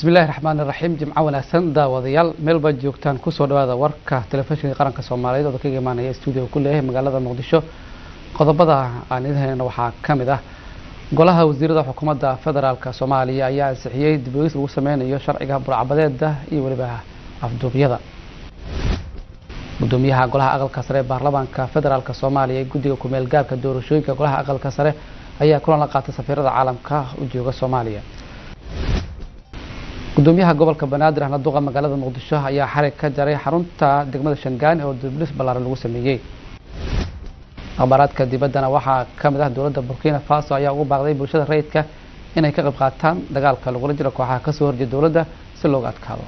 bismillahi raxmaani raxiim jimco wanaagsan daawadayaal meel baad joogtaan kusoo dhawaada warka telefishinka qaranka soomaaliyeed oo kaga imaanaya stuudio ku leeyahay magaalada muqdisho qodobada aan idin haynana waxaa ka mid ah golaha wasiirada xukuumadda federaalk soomaaliya ayaa ansixiyey dib ogis lagu sameynayo sharciga burcabadeeda iyo weliba afduubyada gudoomiyaha golaha aqalka sare ee baarlamaanka federaalk soomaaliya ee guddiga kumeel gaarka doorashooyinka golaha aqalka sare ayaa kulan la qaatay safiirada caalamka u jooga soomaaliya gudoomiyaha gobolka banaadir ahna duqa magaalada muqdisho ayaa xarig ka jaray xarunta degmada shangaani oo diblis ballaaran lagu sameeyey akhbaaraadka dibaddana waxaa ka mid ah dowladda burkina faso ayaa ugu baaqday bulshada rayidka inay ka qayb qaataan dagaalka lagula jiro kooxaha kasoo horjeeda dowladda si looga adkaado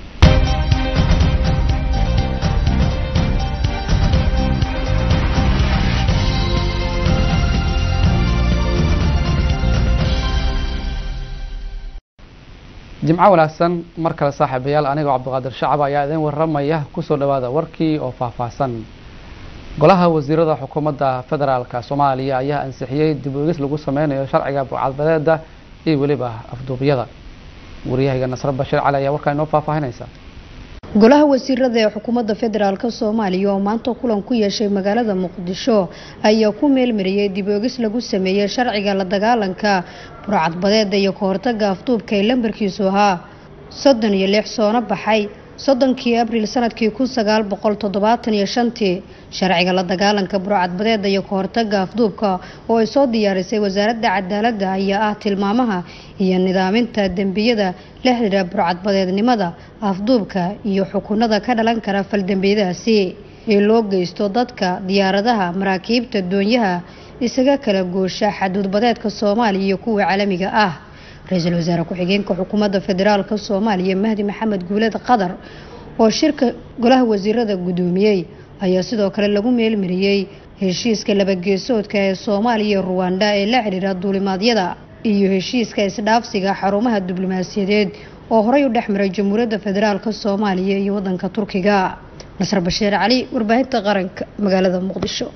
jimco wanaagsan mar kale saaxiibayaal anigoo cabdiqaadir shacab ayaa idin waramaya kusoo dhawaada warkii oo faahfaahsan golaha wasiirada xukuumadda federaalk soomaaliya ayaa ansixiyey dib ogis lagu sameynayo sharciga burcadbadeeda iyo weliba afduubyada wariyahayga nasre bashiir cali ayaa warkaa inoo faahfaahinaysa golaha wasiirada ee xukuumadda federaalk soomaaliya oo maanta kulan ku yeeshay magaalada muqdisho ayaa ku meelmariyey dib ogis lagu sameeyey sharciga la dagaalanka burcadbadeeda iyo kahortaga afduubka ee lambarkiisu ahaa soddon iyo lix soona baxay soddonkii abriil sanadkii kun sagaal boqol toddobaatan iyo shantii sharciga la dagaalanka burcadbadeeda iyo kahortaga afduubka oo ay soo diyaarisay wasaaradda cadaaladda ayaa ah tilmaamaha iyo nidaaminta dembiyada la xidhiira burcadbadeednimada afduubka iyo xukunada ka dhalan kara faldembiyadaasi ee loo geysto dadka diyaaradaha maraakiibta doonyaha isaga kala goosha xaduudbadeedka soomaaliya iyo kuwa caalamiga ah ra-iisul wasaare ku-xigeenka xukuumadda federaalk soomaaliya mahdi maxamed guuled qadar oo shirka golaha wasiirada gudoomiyey ayaa sidoo kale lagu meelmariyey heshiiska labageesoodka ee soomaaliya iyo ruwanda ee la xidhiira duulimaadyada iyo heshiiska isdhaafsiga xarumaha diblomaasiyadeed oo horey u dhex maray jamhuuriyadda federaalk soomaaliya iyo wadanka turkiga nasr bashiir cali warbaahinta qaranka magaalada muqdisho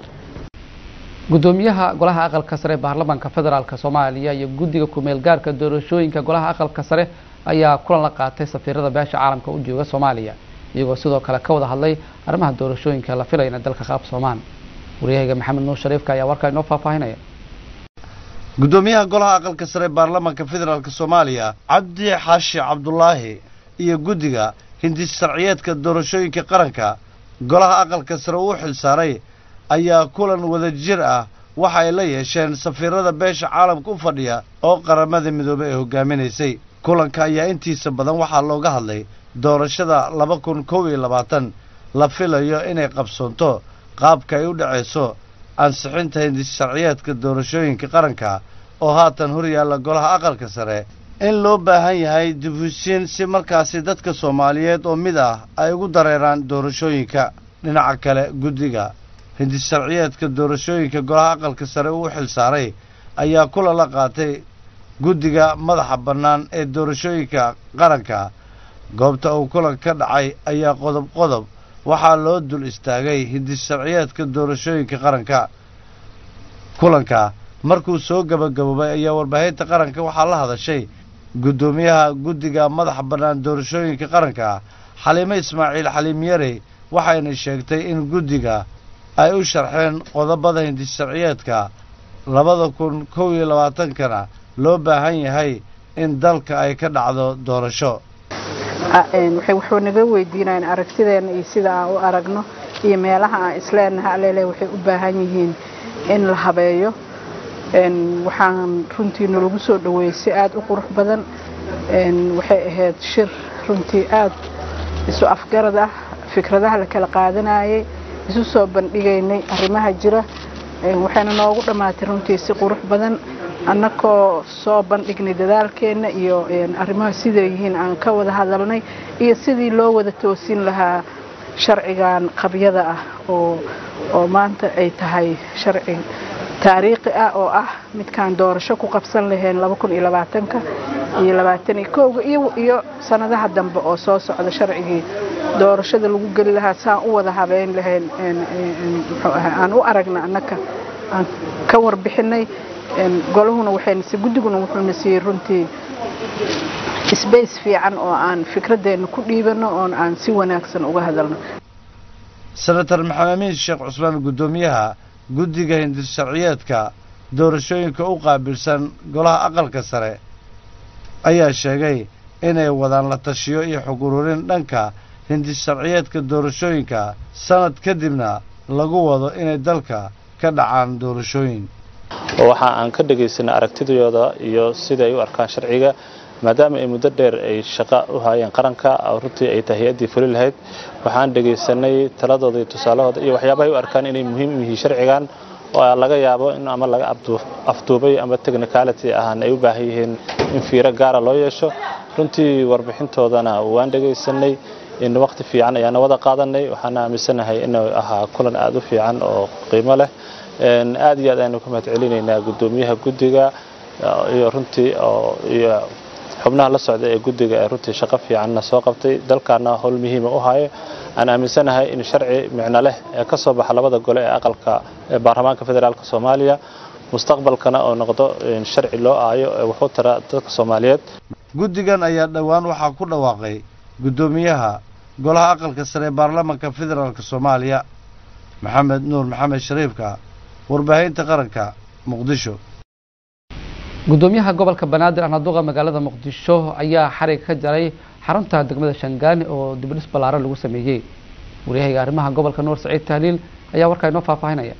gudoomiyaha golaha aqalka sare ee baarlamaanka federaalk soomaaliya iyo guddiga kumeel gaarka doorashooyinka golaha aqalka sare ayaa kulan la qaatay safiirada beesha caalamka u jooga soomaaliya iyagoo sidoo kale ka wada hadlay arrimaha doorashooyinka la filaya inay dalka qaab soomaan waryahayga maxamed nuur shariifka ayaa warkaa inoo faahfaahinaya gudoomiyaha golaha aqalka sare ee baarlamaanka federaalk soomaaliya cabdi xaashi cabdulaahi iyo guddiga hindis sharciyeedka doorashooyinka qaranka golaha aqalka sare uu xil saaray ayaa kulan wadajir ah waxa ay la yeesheen safiirada beesha caalamka u fadhiya oo qaramada midoobey ay hogaaminaysay kulanka ayaa intiisa badan waxaa looga hadlay doorashada laba kun kow iyo labaatan la filayo inay qabsoonto qaabka ay u dhacayso ansixinta hindis sharciyeedka doorashooyinka qaranka oo haatan hor yaalla golaha aqalka sare in loo baahan yahay difusiin si markaasi dadka soomaaliyeed oo mid ah ay ugu dareeraan doorashooyinka dhinaca kale guddiga hindis sharciyeedka doorashooyinka golaha aqalka sare uu xil saaray ayaa kula la qaatay guddiga madaxa bannaan ee doorashooyinka qaranka goobta uu kulan ka dhacay ayaa qodob qodob waxaa loo dul istaagay hindis sharciyeedka doorashooyinka qaranka kulanka markuu soo gabagaboobay ayaa warbaahinta qaranka waxaa la hadashay guddoomiyaha guddiga madaxa bannaan doorashooyinka qaranka xaliime ismaaciil xaliim yarey waxayna sheegtay in guddiga ay u sharxeen qodobada hindis sharciyeedka labada kun kow iyo labaatankana loo baahan yahay in dalka ay ka dhacdo doorasho wuxuu naga weydiinayan aragtideena iyo sida aan u aragno iyo meelaha aan isleenaha aleele waxay u baahan yihiin in la habeeyo waxaan runtii nalagu soo dhaweeyey si aada u qurux badan waxay ahayd shir runtii aada isu afgarad ah fikradaha la kala qaadanayay isu soo bandhigaynay arrimaha jira waxayna noogu dhammaatay runtii si qurux badan annakoo soo bandhignay dadaalkeenna iyo arrimaha siday yihiin aan ka wada hadalnay iyo sidii loo wada toosin lahaa sharcigan qabyada ah oo oo maanta ay tahay sharci taariikhi ah oo ah midkaan doorasho ku qabsan lahayn laba kun iyo labaatanka iyo labaatan iyo kowga iyo iyo sanadaha dambe oo soo socda sharcigii doorashada lagu geli lahaa saan u wada habeyn lahayn muxuu ahaa aan u aragna annaka aan ka warbixinay golahuna waxayna si guddiguna wuxuuna siiyey runtii sbace fiican oo aan fikradeenna ku dhiibano oon aan si wanaagsan uga hadalno senator maxamed amiin sheekh cusmaan guddoomiyaha guddiga hindis sharciyeedka doorashooyinka u qaabilsan golaha aqalka sare ayaa sheegay inay wadaan la tashiyo iyo xog ururin dhanka hindis sharciyeedka doorashooyinka sanad kadibna lagu wado inay dalka ka dhacaan doorashooyin waxa aan ka dhegaysanay aragtidooda iyo sida ay u arkaan sharciga maadaama ay muddo dheer ay shaqo u hayeen qaranka runtii ay tahay hay-addii fuli lahayd waxaan dhegaysanay taladooda iyo tusaalahooda iyo waxyaabahay u arkaan inay muhiim u yihiin sharcigan oo laga yaabo in ama laga afduubay ama technicality ahaan ay u baahan yihiin in fiiro gaara loo yeesho runtii warbixintoodana waan dhegaysanay in waqti fiican ayaana wada qaadanay waxaana aaminsanahay inuu ahaa kulan aada u fiican oo qiimo leh aad iyo aad aynu ka mahad celinaynaa guddoomiyaha guddiga iyo runtii iyo xubnaha la socda ee guddiga ee runtii shaqo fiicanna soo qabtay dalkaana howl muhiima u hayo aan aaminsanahay in sharci micno leh ee ka soo baxa labada gole ee aqalka ee baarlamaanka federaalk soomaaliya mustaqbalkana oo noqdo sharci loo aayo ee wuxuu tara dadka soomaaliyeed guddigan ayaa dhowaan waxaa ku dhawaaqay guddoomiyaha golaha aqalka sare ee baarlamaanka federaalk soomaaliya maxamed nuur maxamed shariifka warbaahinta qaranka muqdisho guddoomiyaha gobolka banaadir anaduqa magaalada muqdisho ayaa xarig ka jaray xarunta degmada shangaani oo dibdhis ballaaran lagu sameeyey waryahayga arrimaha gobolka nuur saciid tahliil ayaa warkaa inoo faahfaahinaya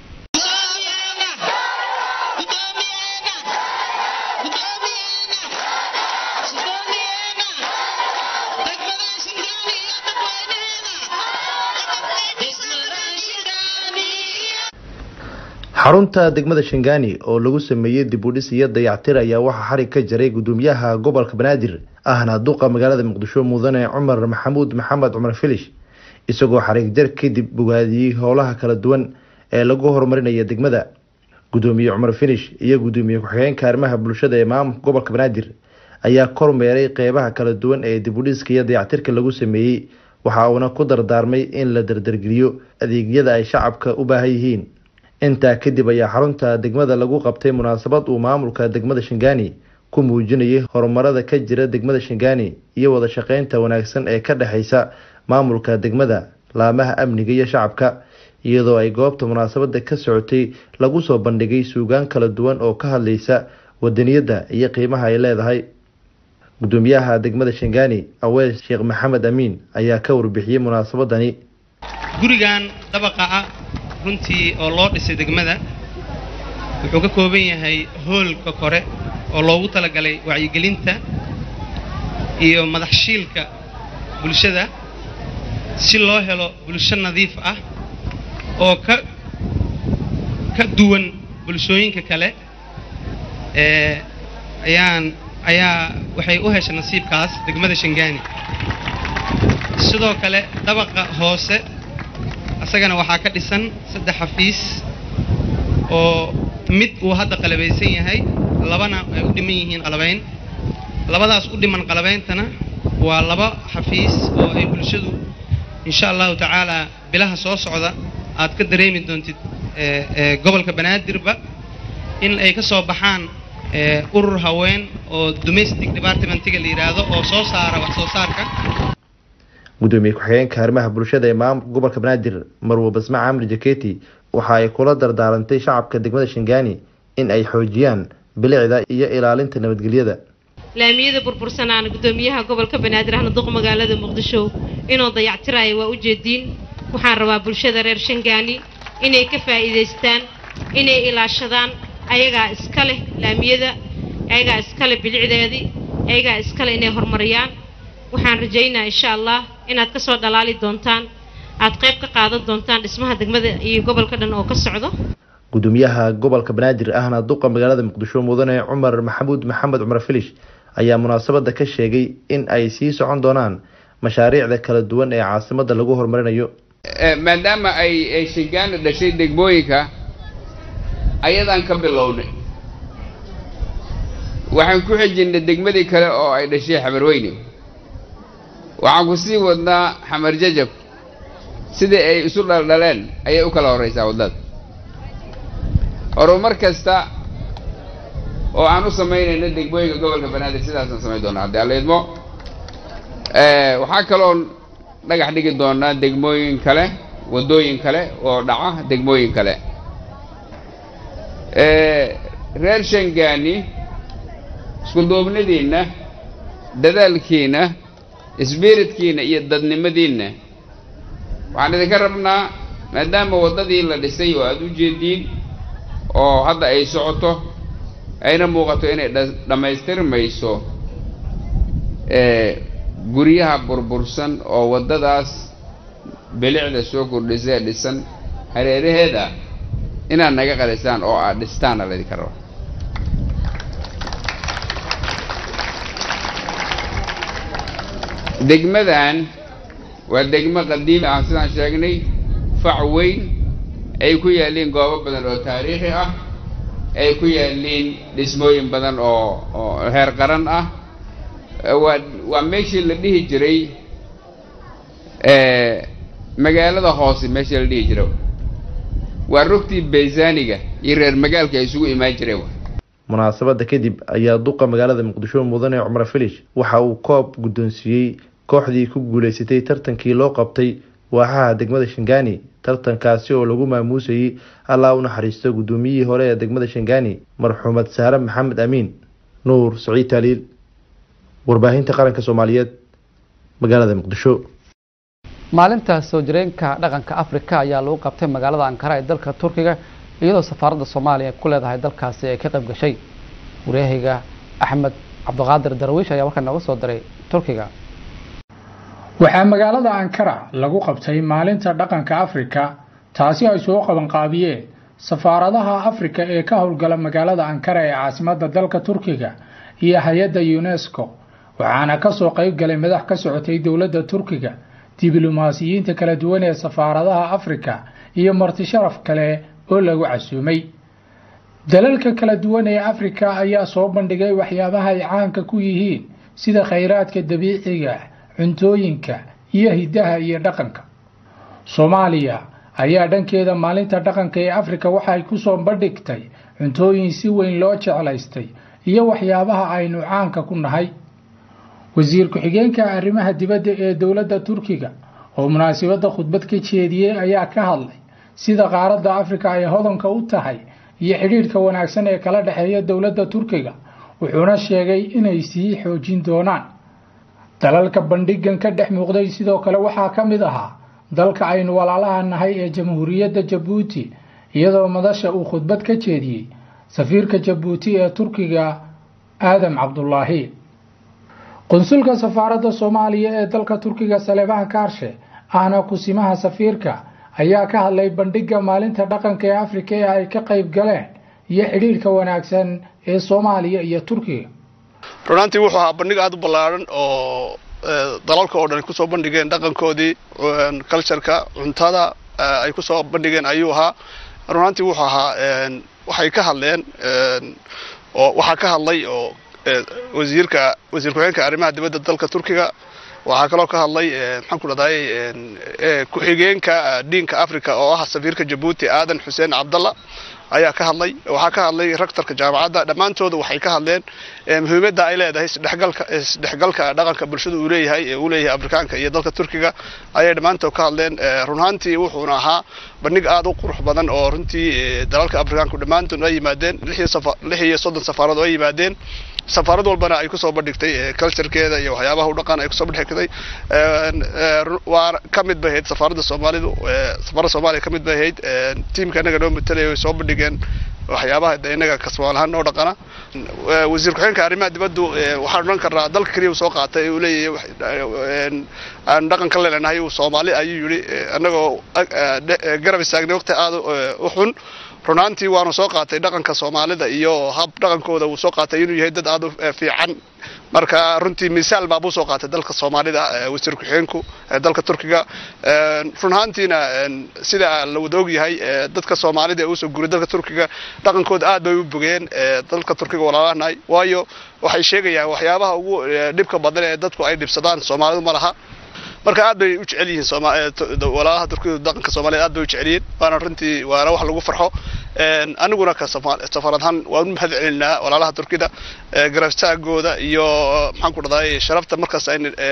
xarunta degmada shangaani oo lagu sameeyey dibudhis iyo dayactir ayaa waxaa xarig ka jaray guddoomiyaha gobolka banaadir ahna duqa magaalada muqdisho mudane cumar maxamuud maxamed cumar filish isagoo xarig jar kadib bogaadiyey howlaha kala duwan ee lagu horumarinaya degmada guddoomiye cumar filish iyo guddoomiye ku-xigeenka arrimaha bulshada ee maamulka gobolka banaadir ayaa kormeeray qeybaha kala duwan ee dibudhiska iyo dayactirka lagu sameeyey waxa uuna ku dardaarmay in la dardargeliyo adeegyada ay shacabka u baahan yihiin intaa kadib ayaa xarunta degmada lagu qabtay munaasabad uu maamulka degmada shangaani ku muujinayay horumarada ka jira degmada shangaani iyo wada shaqeynta wanaagsan ee ka dhexeysa maamulka degmada laamaha amniga iyo shacabka iyadoo ay goobta munaasabada ka socotay lagu soo bandhigay suugaan kala duwan oo ka hadleysa wadaniyadda iyo qiimaha ay leedahay guddoomiyaha degmada shangaani awees sheekh maxamed amiin ayaa ka warbixiyey munaasabadani gurigan dabaqa ah runtii oo loo dhisay degmada wuxuu ka kooban yahay hoolka kore oo loogu talagalay wacyigelinta iyo madaxshiilka bulshada si loo helo bulsho nadiif ah oo ka ka duwan bulshooyinka kale ee ayaan ayaa waxay u heshay nasiibkaas degmada shangaani sidoo kale dabaqa hoose isagana waxaa ka dhisan saddex xafiis oo mid uu hadda qalabaysan yahay labana ay u dhiman yihiin qalabayn labadaas u dhiman qalabeyntana waa laba xafiis oo ay bulshadu insha allahu tacaala bilaha soo socda aad ka dareemi doontid gobolka banaadirba in ay ka soo baxaan urur haween oo domestic departmentiga la yidhaahdo oo soo saara wax soo saarka gudoomiye ku-xigeenka arrimaha bulshada ee maamulka gobolka banaadir marwo basma camri jaketi waxa ay kula dardaarantay shacabka degmada shangaani in ay xoojiyaan bilicda iyo ilaalinta nabadgelyada laamiyada burbursanaana gudoomiyaha gobolka banaadir ahna duq magaalada muqdisho inuu dayactiraayo waa ujeediin waxaan rabaa bulshada reer shangaani inay ka faa'iidaystaan inay ilaashadaan ayagaa iska leh laamiyada ayagaa iska leh bilicdeedii ayagaa iska leh inay horumariyaan waxaan rajaynaa insha allah inaad ka soo dhalaali doontaan aad qayb ka qaadan doontaan dhismaha degmada iyo gobolka dhan oo ka socdo gudoomiyaha gobolka banaadir ahna duqa magaalada muqdisho mudane cumar maxamuud maxamed cumar filish ayaa munaasabada ka sheegay in ay sii socon doonaan mashaariicda kala duwan ee caasimada lagu horumarinayo maadaama ay ay shingaana dhashay degmooyinka ayadaan ka bilownay waxaan ku xijinay degmadii kale oo ay dhashay xamarweyne waxaan ku sii wadnaa xamar jajab sidii ay isu dhaldhaleen ayay u kala horraysaa waddada horumar kasta oo aan u samaynayno degmooyinka gobolka banaadir sidaasaan samayn doonaa haddii alla idmo waxaa kaloon dhagax dhigi doonaa degmooyin kale waddooyin kale oo dhaca degmooyin kale reer shangaani iskuduubnidiinna dadaalkiinna sbiritkiinna iyo dadnimadiinna waxaan idinka rabnaa maadaama waddadii la dhisay oo aada u jeediin oo hadda ay socoto ayna muuqato inay dhammaystirmayso guryaha burbursan oo waddadaas bilicda soo kordhisee dhisan hareeraheeda inaad naga qalisaan oo aad dhistaana laydinka raba degmadan waa degmo qadiimi ah sidaan sheegnay fac weyn ay ku yaalliin goobo badan oo taariikhi ah ay ku yaalliin dhismooyin badan oo oo heer qaran ah waa waa meeshii la dhihi jiray magaalada hoose meeshii la dhihi jiray waa rugtii baysaaniga iyo reer magaalka ay isugu imaan jireen munaasabadda kadib ayaa duqa magaalada muqdisho mudane cumar filish waxa uu koob guddoonsiiyey kooxdii ku guuleysatay tartankii loo qabtay waaxaha degmada shangaani tartankaasi oo lagu maamuusayey allaa u naxariisto guddoomiyihii hore ee degmada shangaani marxuumad saare maxamed amiin nuur saciid taaliil warbaahinta qaranka soomaaliyeed magaalada muqdisho maalinta soo jireenka dhaqanka afrika ayaa lagu qabtay magaalada ankara ee dalka turkiga iyadoo safaaradda soomaaliya ku leedahay dalkaasi ay ka qayb gashay wareehayga axmed cabdiqaadir darwiish ayaa warkaa nooga soo diray turkiga waxaa magaalada ankara lagu qabtay maalinta dhaqanka afrika taasi ay soo qabanqaabiyeen safaaradaha afrika ee ka howlgala magaalada ankara ee caasimadda dalka turkiga iyo hay-adda unesco waxaana kasoo qayb galay madax ka socotay dowladda turkiga diblomaasiyiinta kala duwan ee safaaradaha afrika iyo marti sharaf kale oo lagu casuumay dalalka kala duwan ee afrika ayaa soo bandhigay waxyaabaha ay caanka ku yihiin sida khayraadka dabiiciga cuntooyinka iyo hiddaha iyo dhaqanka soomaaliya ayaa dhankeeda maalinta dhaqanka ee afrika waxay kusoo bandhigtay cuntooyin si weyn loo jeclaystay iyo waxyaabaha aynu caanka ku nahay wasiir ku-xigeenka arrimaha dibadda ee dowladda turkiga oo munaasabadda khudbad ka jeediyey ayaa ka hadlay sida qaaradda afrika ay hodanka u tahay iyo xidhiidhka wanaagsan ee kala dhexeeya dowladda turkiga wuxuuna sheegay inay sii xoojin doonaan dalalka bandhigan ka dhex muuqday sidoo kale waxaa ka mid ahaa dalka aynu walaalaha nahay ee jamhuuriyadda jabuuti iyadoo madasha uu khudbad ka jeediyey safiirka jabuuti ee turkiga aadam cabdulaahi qunsulka safaaradda soomaaliya ee dalka turkiga saleebaan kaarshe ahna kusimaha safiirka ayaa ka hadlay bandhigga maalinta dhaqanka ee afrika ee ay ka qayb galeen iyo xidhiidhka wanaagsan ee soomaaliya iyo turkiga runaantii wuxuu ahaa bandhig aada u ballaaran oo dalalka oo dhan kusoo bandhigeen dhaqankoodii cultureka cuntada ay kusoo bandhigeen ayuu ahaa runaantii wuxuu ahaa waxay ka hadleen oo waxaa ka hadlay oo wasiirka wasiir ku-xigeenka arrimaha dibadda dalka turkiga waxaa kaloo ka hadlay maxaan ku dhahday ku-xigeenka diinka africa oo ah safiirka jabuuti aadan xuseen cabdalla ayaa ka hadlay waxaa ka hadlay raktarka jaamacadda dhammaantooda waxay ka hadleen muhiimadda ay leedahay isdhexgalka isdhexgalka dhaqanka bulshada uu leeyahay ee uu leeyahay afrikaanka iyo dalka turkiga ayay dhammaantood ka hadleen run ahaantii wuxuuna ahaa bandhig aada u qurux badan oo runtii dalalka afrikaanku dhammaantood ay yimaadeen lix iyo soddon safaarad oo ay yimaadeen safaarad walbana ay kusoo bandhigtay culturekeeda iyo waxyaabaha u dhaqan ay kusoo bandhigtay waa ka mid bay ahayd safaaradda soomaalidu safaaradda soomaaliya ka mid bay ahayd tiimka innaga noo matalaya way soo bandhigeen waxyaabaha de innaga kasmaal ahaan noo dhaqana wasiir ku-xigeenka arrimaha dibaddu waxaan odhan karnaa dalka keliya uu soo qaatay uu leeyahay aan dhaqan ka leenahay uu soomaali ayuu yidhi annagoo garab istaagnay waqti aada u xun runaantii waanu soo qaatay dhaqanka soomaalida iyo hab dhaqankooda uu soo qaatay inuu yahay dad aada u fiican marka runtii misaal baabuu soo qaatay dalka soomaalida wasiir ku-xigeenku dalka turkiga run ahaantiina sida la wada og yahay dadka soomaalida ee usoo guuray dalka turkiga dhaqankooda aad bay u bogeen dalka turkiga walaalaanahay waayo waxay sheegayaan waxyaabaha ugu dhibka badan ee dadku ay dhibsadaan soomaalidu ma laha marka aad bay u jecel yihiin walaalaha turkiyadu dhaqanka soomaaliyeed aad bay u jecel yihiin waana runtii waana wax lagu farxo aniguna ka safaarad ahaan waan u mahad celinaa walaalaha turkida garabtaagooda iyo maxaan ku dhahday sharafta markaas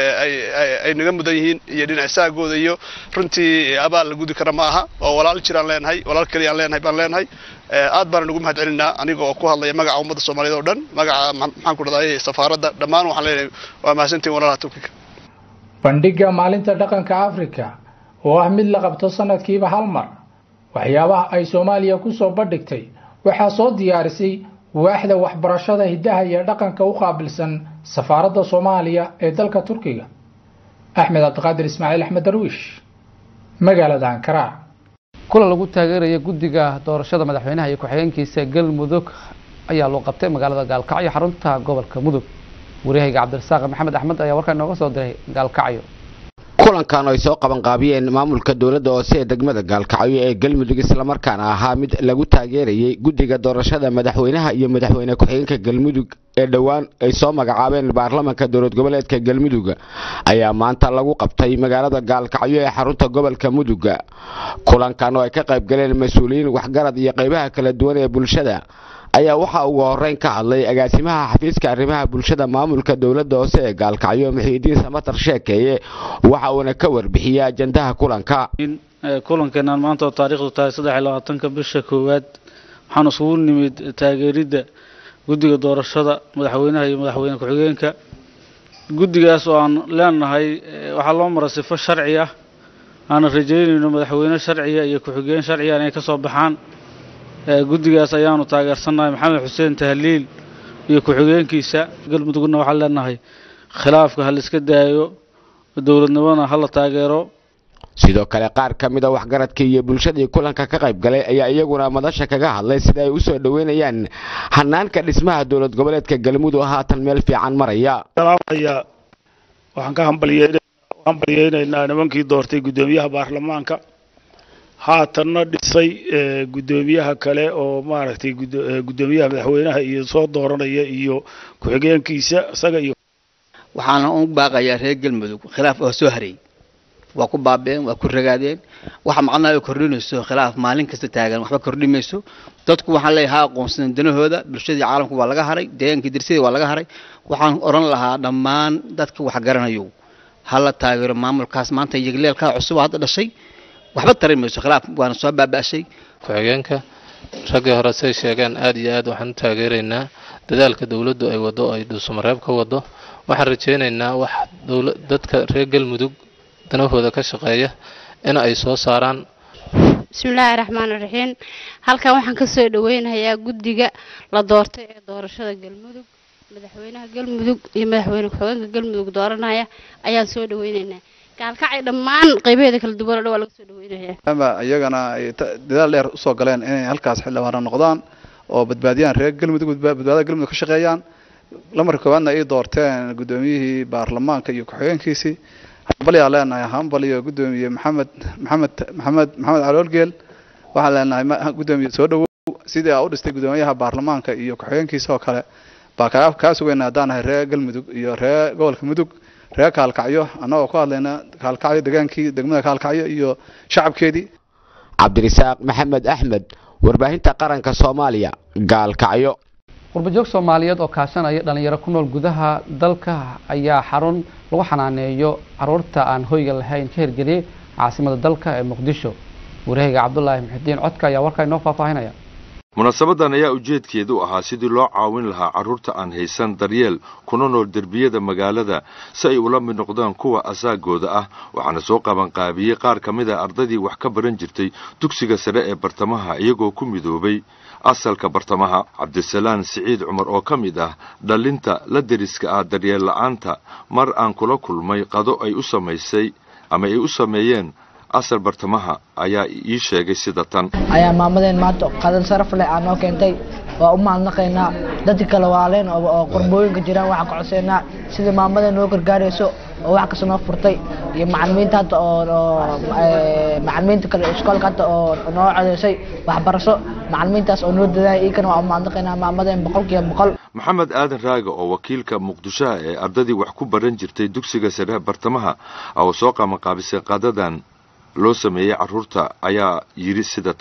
ay naga mudan yihiin iyo dhinacasaagooda iyo runtii abaal la gudi kara ma aha oo walaal jiraan leenahay walaal keliyaan leenahay baan leenahay aad baana nagu mahad celinaa aniga oo ku hadlaya magaca ummadda soomaaliyeed oo dhan magaca maxaan ku dhahday safaaradda dhammaan waxaan leenahay waa mahadsantihin walaalaha turkiga bandhigga maalinta dhaqanka afrika oo ah mid la qabto sanadkiiba hal mar waxyaabaha ay soomaaliya ku soo bandhigtay waxaa soo diyaarisay waaxda waxbarashada hiddaha iyo dhaqanka u qaabilsan safaaradda soomaaliya ee dalka turkiga axmed cabdiqaadir ismaaciil axmed darwiish magaalada ankara kulan lagu taageeraya guddiga doorashada madaxweynaha iyo ku-xigeenkiisa galmudug ayaa loo qabtay magaalada gaalkacyo xarunta gobolka mudug wariyahayga cabdirasaaq maxamed axmed ayaa warkaa inooga soo diray gaalkacyo kulankan ay soo qabanqaabiyeen maamulka dowladda hoose ee degmada gaalkacyo ee galmudug islamarkaana ahaa mid lagu taageerayay guddiga doorashada madaxweynaha iyo madaxweyne ku-xigeenka galmudug ee dhowaan ay soo magacaabeen baarlamanka dowlad goboleedka galmudug ayaa maanta lagu qabtay magaalada gaalkacyo ee xarunta gobolka mudug kulankan oo ay ka qayb galeen mas-uuliyiin waxgarad iyo qaybaha kala duwan ee bulshada ayaa waxaa ugu horeyn ka hadlay agaasimaha xafiiska arrimaha bulshada maamulka dowladda hoose ee gaalkacyo muxiidiin samatar sheekeeye waxa uuna ka warbixiyey ajandaha kulanka kulankeenaan maanta oo taariikhdu tahay saddex iyo labaatanka bisha koowaad waxaan isugu nimid taageeridda guddiga doorashada madaxweynaha iyo madaxweyne ku-xigeenka guddigaas oo aan leenahay waxaa loo mara sifo sharci ah aanan rajaynayno madaxweyne sharciya iyo ku-xigeen sharciya inay ka soo baxaan guddigaas ayaanu taageersannahay maxamed xuseen tahliil iyo ku-xigeenkiisa galmudugna waxaan leenahay khilaafka ha la iska daayo dowladnimona ha la taageero sidoo kale qaar ka mid a waxgaradkii iyo bulshadii kulanka ka qayb galay ayaa iyaguna madasha kaga hadlay sida ay u soo dhoweynayaan hanaanka dhismaha dowlad goboleedka galmudug haatan meel fiican maraya waxaan ka hambalyeynaynaa nimankii doortay guddoomiyaha baarlamaanka haatanna dhisay guddoomiyaha kale oo maaragtay guddoomiyaha madaxweynaha iyo soo dooranaya iyo ku-xigeenkiisa isaga iyo waxaana u baaqayaa reer galmudug khilaaf oo soo haray waa ku baabeen waa ku ragaadeen waxa macnaha kordhinayso khilaaf maalin kasta taagan waxba kordhi mayso dadku waxaan leeyahay ha aqoonsadeen danahooda bulshadii caalamku waa laga haray deegaankii dirsadii waa laga haray waxaan odhan lahaa dhammaan dadka wax garanayo ha la taageero maamulkaas maanta yegleelkaa cusub hadda dhashay waxba tari mayso khilaaf waana soo baaba'shay ku-xigeenka raggii hore say sheegeen aad iyo aad waxaan u taageeraynaa dadaalka dowladdu ay wado ay dhuusamareeb ka wado waxaan rajaynaynaa wax dadka reer galmudug danahooda ka shaqeeya in ay soo saaraan bismillaahi raxmaani raxiim halkan waxaan ka soo dhaweynayaa guddiga la doortay ee doorashada galmudug madaxweynaha galmudug iyo madaxweyne ku-xigeenka galmudug dooranaya ayaan soo dhaweynaynaa gaalkacay dhammaan qaybaheeda kala duwan oo dhan waa laga soo dhaweynaya ama iyagana ay dadaal dheer usoo galeen inay halkaas xildhibaano noqdaan oo badbaadiyaan reer galmudug badbaadada galmudug ka shaqeeyaan lamarka koowaadna ay doorteen guddoomiyihii baarlamaanka iyo ku-xigeenkiisii hambalyaa leenahay hambal iyo guddoomiye maxamed maxamed maxamed maxamed caloolgeel waxaan leenahay guddoomiye soo dhawow sidii aa u dhistay guddoomiyaha baarlamaanka iyo ku-xigeenkiisa oo kale baa kaa kaa sugayna haddaan nahay reer galmudug iyo reer gobolka mudug reer kaalkacyo annagoo ku hadlayna kaalkacyo degaankii degmada kaalkacyo iyo shacabkeedii cabdirisaaq maxamed axmed warbaahinta qaranka soomaaliya gaalkacyo qurbajoog soomaaliyeed oo kaashanaya dhalinyaro ku nool gudaha dalka ayaa xarun lagu xanaaneeyo caruurta aan hoyga lahayn ka hirgeliyey caasimada dalka ee muqdisho warahayga cabdulaahi muxidiin codka ayaa warkaa inoo faahfaahinaya munaasabadan ayaa ujeedkeedu ahaa sidii loo caawin lahaa carruurta aan haysan daryeel kuna nool derbiyada magaalada si ay ula mid noqdaan kuwa asaagooda ah waxaana soo qabanqaabiyey qaar ka mid a ardaydii wax ka baran jirtay dugsiga sare ee bartamaha iyagoo ku midoobay asalka bartamaha cabdisalaan siciid cumar oo ka mid ah dhallinta la deriska ah daryeel la'aanta mar aan kula kulmay qado ay u samaysay ama ay u sameeyeen asal bartamaha ayaa ii sheegay sida tan ayaa maamadeen maanta qadan saraf leh aa noo keentay waa u mahadnaqaynaa dadka kale waaleen oo qurbooyinka jiraan waxaan ka codsaynaa sida maamadeen noo gargaarayso oo wax kasta noo furtay iyo macalimiinta hadda oo macalimiinta kale iskoolka hadda oo noo codeysay waxbarasho macalimiintaas oo noo dadaaya iikana waa u mahadnaqaynaa maamadeen boqolkiiba boqol maxamed aadan raaga oo wakiilka muqdishoha ee ardadii wax ku baran jirtay dugsiga sare bartamaha oo soo qabanqaabisay qadadan loo sameeyey carruurta ayaa yidhi sida tan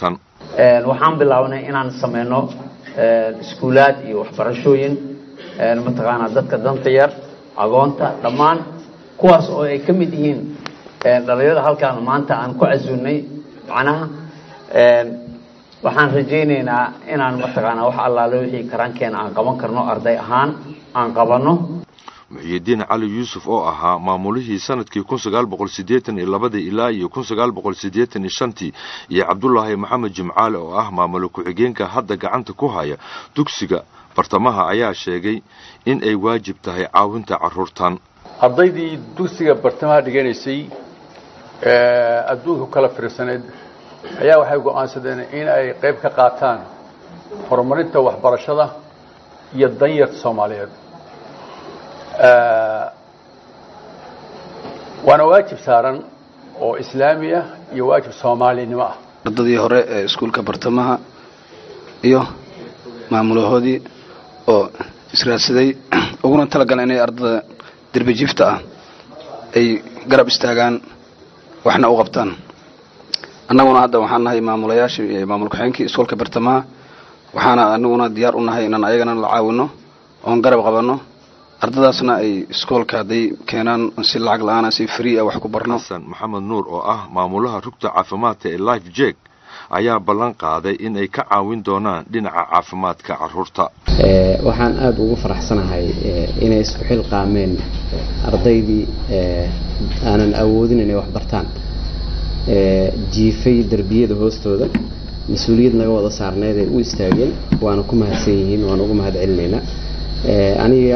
waxaan bilownay inaan sameyno iskuulaad iyo waxbarashooyin mataqaanaa dadka danta yar agoonta dhammaan kuwaas oo ay ka mid yihiin dhalinyarada halkaan maanta aan ku casuunay macnaha waxaan rajaynaynaa inaan mataqaanaa wax allaale wixii karaankeena aan qaban karno arday ahaan aan qabanno muxiyidiin cali yuusuf oo ahaa maamulihii sanadkii kun sagaal boqol siddeetan iyo labadii ilaa iyo kun sagaal boqol siddeetan iyo shantii iyo cabdulaahi maxamed jimcaale oo ah maamulo ku-xigeenka hadda gacanta ku haya dugsiga bartamaha ayaa sheegay in ay waajib tahay caawinta carruurtan ardaydii dugsiga bartamaha dhiganaysay adduunka kala fiirsaneed ayaa waxay go'aansadeen in ay qayb ka qaataan horumarinta waxbarashada iyo danyarta soomaaliyeed waana waajib saaran oo islaami ah iyo waajib soomaalinimo ah ardadii hore ee iskuulka bartamaha iyo maamulahoodii oo israadsaday uguna talagaleen inay ardada derbi jifta ah ay garab istaagaan waxna u qabtaan annaguna hadda waxaan nahay maamulayaashii iyo maamul ku-xigeenkii iskuulka bartamaha waxaana anaguna diyaar u nahay inaan ayagana la caawino oon garab qabanno ardadaasna ay iskoolka hadday keenaan si lacag la-aana si free ah wax ku barno xasan maxamed nuur oo ah maamulaha rugta caafimaadka ee life jeg ayaa ballan qaaday in ay ka caawin doonaan dhinaca caafimaadka carruurta waxaan aada ugu faraxsanahay inay isku xilqaameen ardaydii aanan awoodin inay wax bartaan jiifay derbiyada hoostooda mas-uuliyad naga wada saarneed ay u istaageen waana ku mahadsan yihiin waana ugu mahad celinaynaa aniga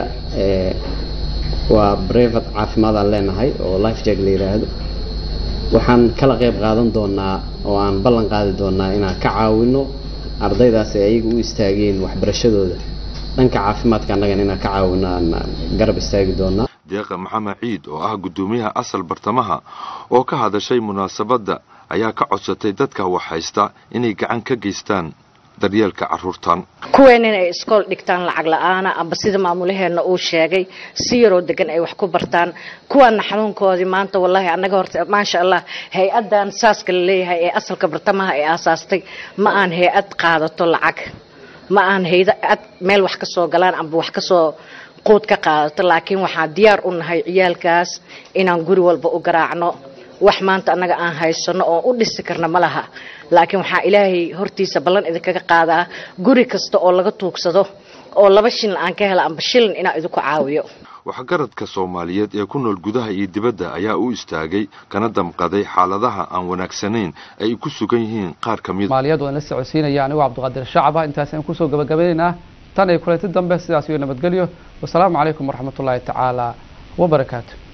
waa brevat caafimaadaan leenahay oo life jag la yidhaahdo waxaan kala qayb qaadan doonaa oo aan ballan qaadi doonaa inaan ka caawino ardaydaas ay ayaga u istaageen waxbarashadooda dhanka caafimaadka annagana inaan ka caawino aan garab istaagi doonaa deeqa maxamed ciid oo ah guddoomiyaha asal bartamaha oo ka hadashay munaasabadda ayaa ka codsatay dadka wax haysta inay gacan ka geystaan daryeelka carruurtan kuween inay iskool dhigtaan lacag la-aana amba sida maamulaheenna uu sheegay si yaroo degan ay wax ku bartaan kuwaana xanuunkoodii maanta wallaahi annaga horta maasha allah hay-addan saaska la leeyahay ee asalka bartamaha ee aasaastay ma aan hay-ad qaadato lacag ma aan hay-ad meel wax ka soo galaan amba wax kasoo quud ka qaadato laakiin waxaan diyaar u nahay ciyaalkaas inaan guri walba u garaacno wax maanta annaga aan haysano oo u dhisi karna ma laha laakiin waxaa ilaahay hortiisa ballan idinkaga qaadaa guri kasta oo laga tuugsado oo laba shilin aan ka hela amba shilin inaan idinku caawiyo waxgaradka soomaaliyeed ee ku nool gudaha iyo dibadda ayaa u istaagay kana damqaday xaaladaha aan wanaagsanayn ay ku sugan yihiin qaar ka mid maaliyad waan la socodsiinaya anigoo cabdiqaadir shacaba intaas aan kusoo gabagabaynaynaa tan iyo kulanti dambe sidaas iyo nabadgelyo wasalaamu calaykum waraxmatullaahi tacaala wabarakaatu